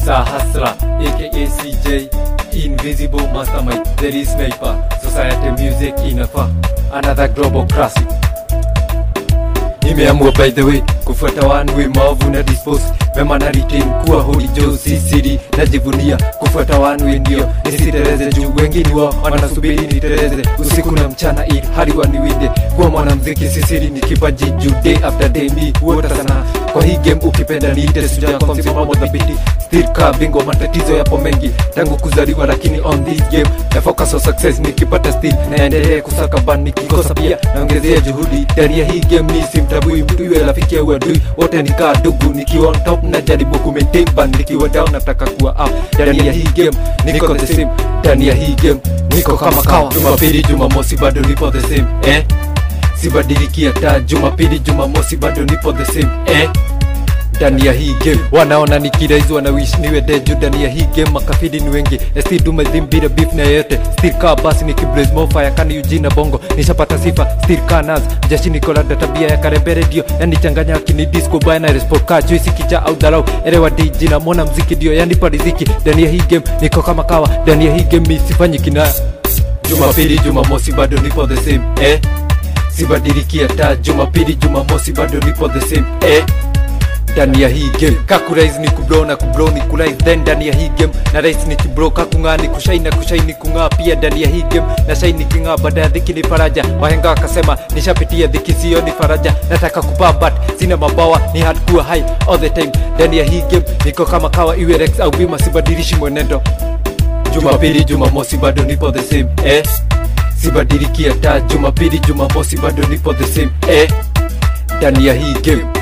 Sahasra, aka CJ, Invisible Mastermind, there is sniper, society music inafaa, another global classic. Nimeamua by the way kufuata one way maovu na dispose mema na retain kuwa holy Joe si siri najivunia kufuata one way ndio nisitereze juu wengine wao wanasubiri nitereze usiku na mchana ili hadi waniwinde kuwa mwanamziki si siri ni kipaji juu day after day mi huota sana kwa hii game ukipenda niite suja kwa msimamo dhabiti still kaa bingwa matatizo yapo mengi tangu kuzaliwa lakini on this game na focus on success nikipata still naendelee kusaka ban nikikosa pia naongezea juhudi ndani ya hii game mi simtabui mtu iwe rafiki au adui wote nikaa dugu nikiwa on top na jaribu kumaintain ban nikiwa down nataka kuwa up ndani ya hii game niko the same ndani ya hii game niko kama kawa jumapili jumamosi bado nipo the same eh sibadiliki hata jumapili jumamosi bado nipo the same eh ndani ya hii game wanaona nikiraizi wanawish niwe deju ndani ya hii game makafidi ni wengi still do my thing bila beef na yeyote still kaa basi ni kiblaze mofire kani Eugene na bongo nishapata sifa still kaa naz jeshi nikolada tabia ya karembere dio yani changanya kini disco baya na resport kaa juisi kicha au dharau elewa DJ na mona mziki dio yani pariziki ndani ya hii game niko kama kawa ndani ya hii game mi sifanyi kinaya jumapili jumamosi bado nipo the same eh sibadiliki hata jumapili jumamosi bado nipo the same eh ndani ya hii game kakurais ni kubro na kubro ni kulais then ndani ya hii game na rais ni kibro kakung'aa ni kushai na kushai ni kung'aa pia ndani ya hii game na shai ni king'aa baada ya dhiki ni faraja wahenga wakasema nishapitia dhiki sio ni faraja nataka kupaa but sina mabawa ni hard kuwa high all the time ndani ya hii game niko kama kawa iwe rex au bima sibadilishi mwenendo jumapili jumamosi bado nipo the same eh sibadiliki hata jumapili jumamosi bado nipo the same eh ndani ya hii game